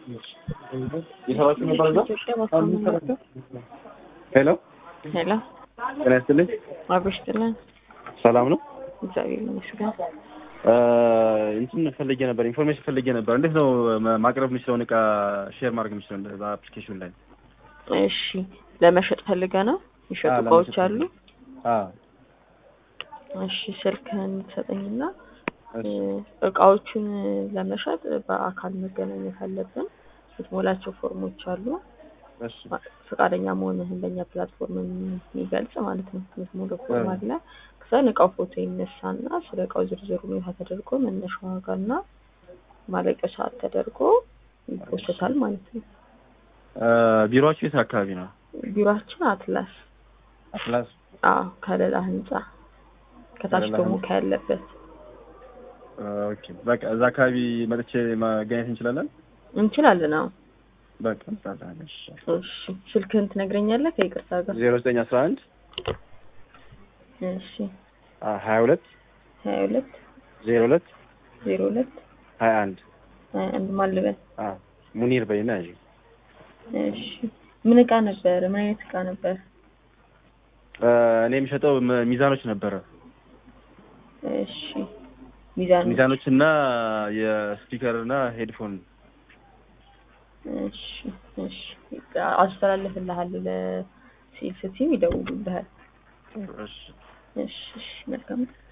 የሰራችሁ ነበር እዛ? ኢትዮጵያ ባካመና ሄሎ ሄሎ ጤና ይስጥልኝ። አብሮሽ ጥለን ሰላም ነው። እግዚአብሔር ይመስገን። እንትን ፈልጌ ነበር፣ ኢንፎርሜሽን ፈልጌ ነበር። እንዴት ነው ማ- ማቅረብ የምችለውን እቃ ሼር ማድረግ የምችለው በአፕሊኬሽን ላይ? እሺ ለመሸጥ ፈልገ ነው የሚሸጡ አዎ፣ እቃዎች ለመሸጥ አሉ። አዎ እሺ ስልክህን ትሰጠኝና እሺ። እ፣ እቃዎቹን ለመሸጥ በአካል መገናኘት አለብን። የምትሞላቸው ፎርሞች አሉ። እሺ ፈቃደኛ መሆንህን በእኛ ፕላትፎርም የሚገልጽ ማለት ነው። የምትሞላው ፎርም እ። አለ። ከዛን እቃው ፎቶ ይነሳና ስለ እቃው ዝርዝር ሁኔታ ተደርጎ መነሻ ዋጋና ማለቂያ ሰዓት ተደርጎ ይፖስታል ማለት ነው። እ፣ ቢሮአችሁ የት አካባቢ ነው? ቢሮአችን አትላስ አትላስ አዎ ከሌላ ህንጻ ከታች ከሌላ ደግሞ ህንጻ። ካለበት ኦኬ በቃ እዛ አካባቢ መጥቼ ማገኘት እንችላለን። እንችላለን። አዎ በቃ እንችላለን። እሺ እሺ ስልክህን ትነግረኛለህ ከይቅርታ ጋር? ዜሮ ዘጠኝ አስራ አንድ እሺ ሀያ ሁለት ሀያ ሁለት ዜሮ ሁለት ዜሮ ሁለት ሀያ አንድ ሀያ አንድ ማን ልበል? ሙኒር በይና ያዥ እሺ ምን እቃ ነበር? ምን አይነት እቃ ነበር? እኔ የሚሸጠው ም- ሚዛኖች ነበረ። እሺ ሚዛን ሚዛኖች እና የስፒከር እና ሄድፎን እሺ እሺ አስተላልፍልሃለሁ ለሴልስ ቲም ይደውሉልሃል። እሺ እሺ እሺ መልካም